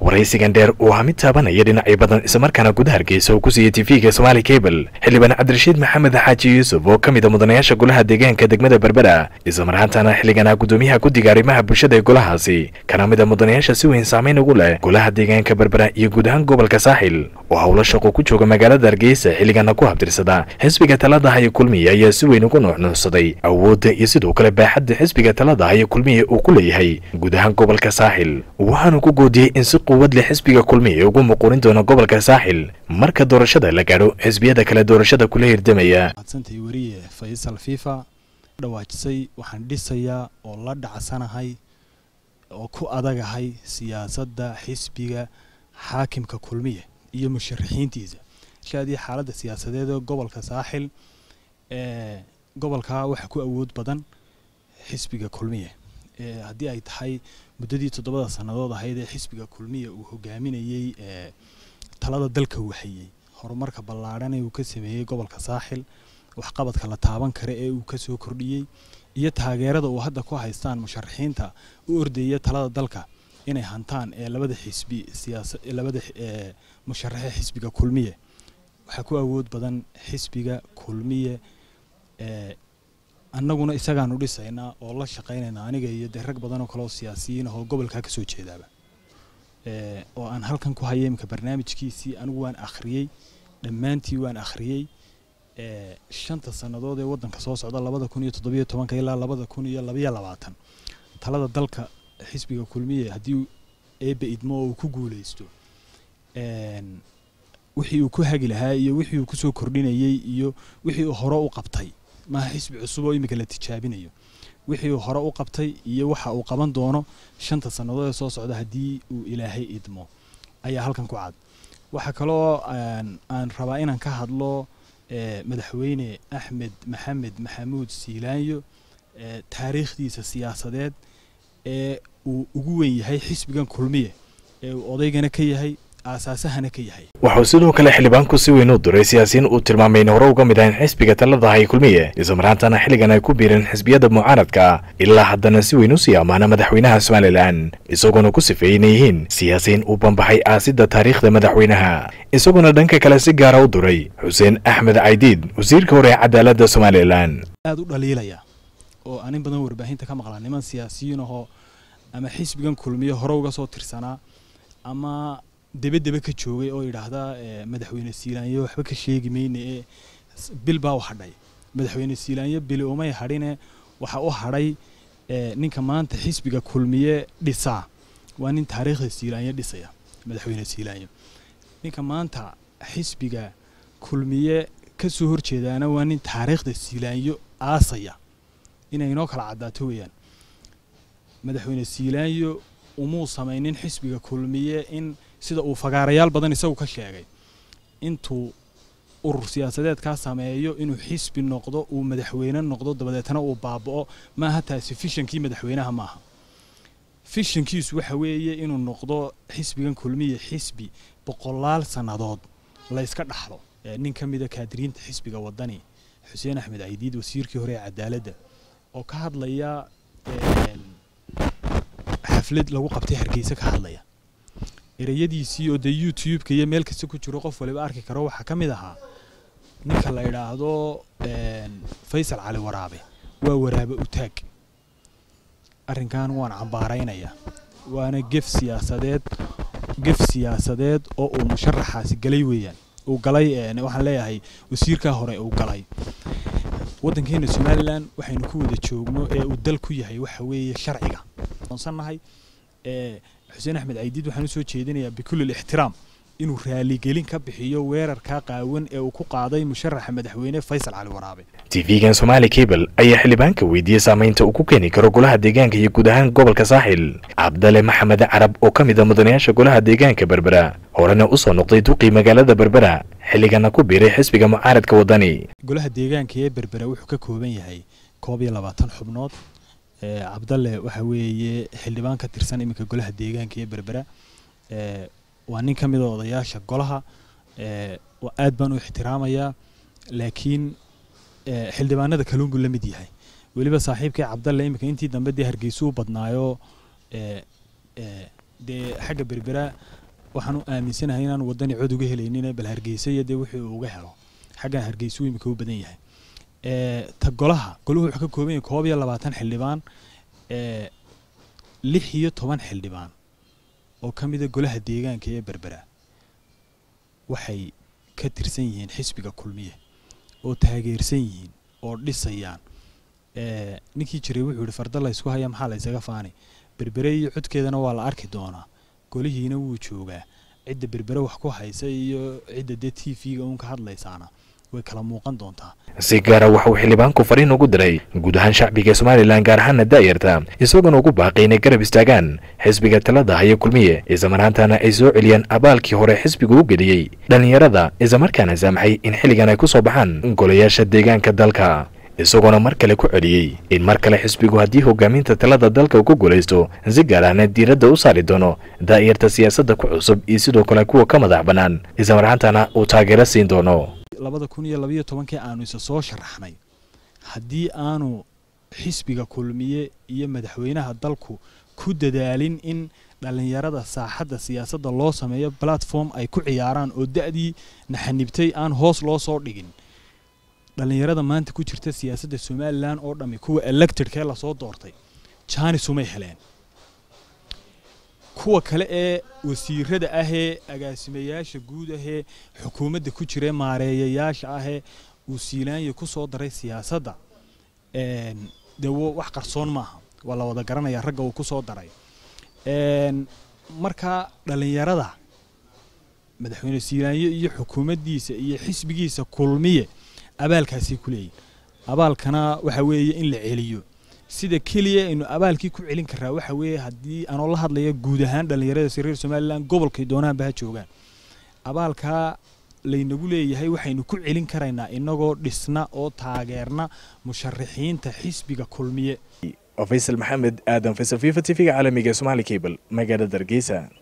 waraysigan dheer uu hamid taabanaya dhinacyo badan islamarkaana guda hargeysa uu ku siiyey tv-ga somaali cable xildhibaan cabdirashiid maxamed xaaji yuusuf oo ka mid a mudanayaasha golaha deegaanka degmada berbera islamarhaantana xilligana gudoomiyaha guddiga arrimaha bulshada ee golahaasi kana mid a mudanayaasha si weyn saameyn ugu leh golaha deegaanka berbera iyo guud ahaan gobolka saaxil oo howlo shaqo ku jooga magaalada hargeysa xilligana ku habtirsada xisbiga talada haya kulmiya ayaa si weyn ugu nuuxnuuxsaday awoodda iyo sidoo kale baaxadda xisbiga talada haya kulmiya uu ku leeyahay guud ahaan gobolka saaxil waxaanu ku goodiyey in si quwad leh xisbiga kulmiya ugu muquurin doono gobolka saaxil marka doorashada la gaadho xisbiyada kale doorashada kula hirdamaya madsantay weriye faysal fifa dhawaajisay waxaan dhisayaa oo la dhacsanahay oo ku adagahay siyaasadda xisbiga xaakimka kulmiya iyo musharaxiintiisa shaadii xaaladda siyaasadeed ee gobolka saaxil ee gobolka waxaa ku awood badan xisbiga kulmiya haddii ay tahay muddadii toddobada sannadood ahayd ee xisbiga kulmiya uu hogaaminayey ee talada dalka waxayey horumarka ballaadhan ee uu ka sameeyey gobolka saaxil waxqabadka la taaban kara ee uu kasoo kordhiyey iyo taageerada uu hadda ku haystaan musharaxiinta u ordaya talada dalka inay hantaan ee labada xisbi siyaasa labada musharaxe xisbiga kulmiye waxaa ku awood badan xisbiga kulmiye ee annaguna isagaanu dhisaynaa oo la shaqaynaynaa aniga iyo dee rag badan oo kale oo siyaasiyiin ah oo gobolkaa kasoo jeedaaba oo aan halkan ku haya imika barnaamijkiisii anigu waan akhriyey dhammaantii waan akhriyey shanta sannadood ee waddanka soo socda labada kun iyo toddobiyo tobanka ilaa labada kun iyo labayo labaatan talada dalka xisbiga kulmiye haddii eebbe idmo oo uu ku guuleysto wixii uu ku hagi lahaa iyo wixii uu kusoo kordhinayey iyo wixii uu hore u qabtay maaha xisbi cusub oo imika la tijaabinayo wixii uu hore u qabtay iyo waxa uu qaban doono shanta sannadood ee soo socda haddii uu ilaahay idmo ayaa halkan ku cad waxaa kaloo aan rabaa inaan ka hadlo madaxweyne axmed maxamed maxamuud siilaanyo taariikhdiisa siyaasadeed ee uu ugu weyn yahay xisbigan kulmiye ee uu odaygana ka yahay aasaasahana ka yahay waxuu sidoo kale xildhibaanku si weyn u diray siyaasiyiin uu tilmaamay in hore uga mid ahayn xisbiga talada hay kulmiye islamarhaantana xilligan ay ku biireen xisbiyada mucaaradka ilaa haddana si weyn u sii ammaana madaxweynaha somalilan isagoona ku sifeeyey inay yihiin siyaasiyiin uu bambaxay aasidda taariikhda madaxweynaha isagoona dhanka kale si gaara u diray xuseen axmed caydiid wasiirka hore ee cadaaladda somalilan aada u dhaliilaya oo anin badan warbaahinta ka maqlaa niman siyaasiyiin ahoo ama xisbigan kulmiye hore uga soo tirsanaa ama debedebe ka joogay oo yidhaahda madaxweyne siilaanyo waxba ka sheegi mayne ee bil baa u hadhay madaxweyne siilaanyo bili umay hadhine waxa u hadhay ninka maanta xisbiga kulmiye dhisaa waa nin taariikhda siilaanyo dhisaya madaxweyne siilaanyo ninka maanta xisbiga kulmiye ka soo horjeedaana waa nin taariikhda siilaanyo aasaya inay inoo kala caddaato weeyaan madaxweyne siilaanyo umuu samaynin xisbiga kulmiye in sida uu fagaarayaal badan isagu ka sheegay intuu urur siyaasadeedkaa sameeyo inuu xisbi noqdo uu madaxweyne noqdo dabadeetna uu baaba'o maaha taasi fishankii madaxweynaha maaha fishankiisu waxa weeye inuu noqdo xisbigan kulmiye xisbi boqolaal sannadood la yska dhaxlo nin ka mida kaadiriinta xisbiga wadani xuseen axmed caydiid wasiirkii hore ee cadaaladda oo ka hadlaya xaflad lagu qabtay hargeysa ka hadlaya ereyadiisii oo dee youtube-ka iyo meel kasta ku jiro qof waliba arki karo waxaa ka mid ahaa ninka la idhaahdo faysal cali waraabe waa waraabe utaag arrinkan waan cambaaraynaya waana gef siyaasadeed gef siyaasadeed oo uu musharaxaasi galay weeyaan uu galay waxaan leeyahay wasiirkaa hore uu galay waddankeena somalilan waxaynu ku wada joogno ee uu dal ku yahay waxa weeye sharciga onsannahay xuseen axmed caydiid waxaan usoo jeedinayaa bikulli ixtiraam inuu raaligelin ka bixiyo weerarkaa qaawan ee uu ku qaaday musharaxa madaxweyne faysal cali waraabe tv-gan somaali cable ayaa xildhibaanka weydiiyey saamaynta uu ku keeni karo golaha deegaanka iyo guud ahaan gobolka saaxil cabdale maxamed carab oo ka mid a mudanayaasha golaha deegaanka berbera horena usoo noqday duqii magaalada berbera xilligana ku biiray xisbiga mucaaradka wadani golaha deegaanka ee berbera wuxuu ka kooban yahay koob iyo labaatan xubnood cabdalle waxa weeye xildhibaan ka tirsan iminka golaha deegaanka ee berbera waa nin ka mid a odayaasha golaha aad baan u ixtiraamayaa laakiin xildhibaanada kaluun buu la mid yahay weliba saaxiibkii cabdalle iminka intii dambe dee hargeysa u badnaayo dee xagga berbera waxaan u aaminsanahay inaan wadani cod uga helaynin bal hargeysa iyo dee wixii uu uga helo xaggan hargeysa imika u badan yahay ta golaha golahu wuxuu ka kooban yahay koob iyo labaatan xildhibaan lix iyo toban xildhibaan oo ka mida golaha deegaanka ee berbera waxay ka tirsan yihiin xisbiga kulmiye oo taageersan yihiin oo dhisayaan ninkii jiray wuxuu yihi farda laysku haya maxaa laysaga faani berbere iyo codkeedana waa la arki doonaa golihiina wuu joogaa cidda berbere wax ku haysa iyo cidda dee t v-ga uun ka hadlaysaana way kala muuqan doontaa si gaara waxa uu xildhibaanku fariin ugu diray guud ahaan shacbiga somalilan gaar ahaana daayarta isagoona ugu baaqay inay garab istaagaan xisbiga talada haya kulmiye islamarhaantana ay soo celiyaan abaalkii hore xisbigu u geliyey dhallinyarada islamarkaana saamaxay in xilligan ay ku soo baxaan golayaasha deegaanka dalka isagoona mar kale ku celiyey in mar kale xisbigu haddii hogaaminta talada dalka uu ku guulaysto si gaar ahna diiradda u saari doono daa'irta siyaasadda ku cusub iyo sidoo kale kuwa ka madax bannaan islamarhaantana uu taageero siin doono labada kun iyo labayo tobankii aanu isa soo sharaxnay haddii aanu xisbiga kulmiye iyo madaxweynaha dalku ku dadaalin in dhallinyarada saaxadda siyaasadda loo sameeyo platform ay ku ciyaaraan oo da'dii naxanibtay aan hoos loo soo dhigin dhallinyarada maanta ku jirta siyaasadda somalilan oo dhammi kuwa electedkee lasoo doortay jaanis umay heleen kuwa kale ee wasiirada ahee agaasimayaasha guud ahee xukuumadda ku jira maareeyayaasha ahee uu siilaanya ku soo daray siyaasadda dee wax qarsoon maaha waa la wada garanaya ragga uu ku soo daray marka dhallinyarada madaxweyne siilaanyo iyo xukuumaddiisa iyo xisbigiisa kulmiye abaalkaasay ku leeyihin abaalkana waxa weeye in la celiyo sida keliya aynu abaalkii ku celin karaa waxa weeye haddii aanoo la hadlaya guud ahaan dhallinyarada reer somalilan gobolkay doonaanba ha joogaan abaalkaa laynagu leeyahay waxaynu ku celin karaynaa inagoo dhisna oo taageerna musharaxiinta xisbiga kulmiye faysal maxamed aadan faysal fifa t v-ga caalamiga somaali cable magaalada hargeysa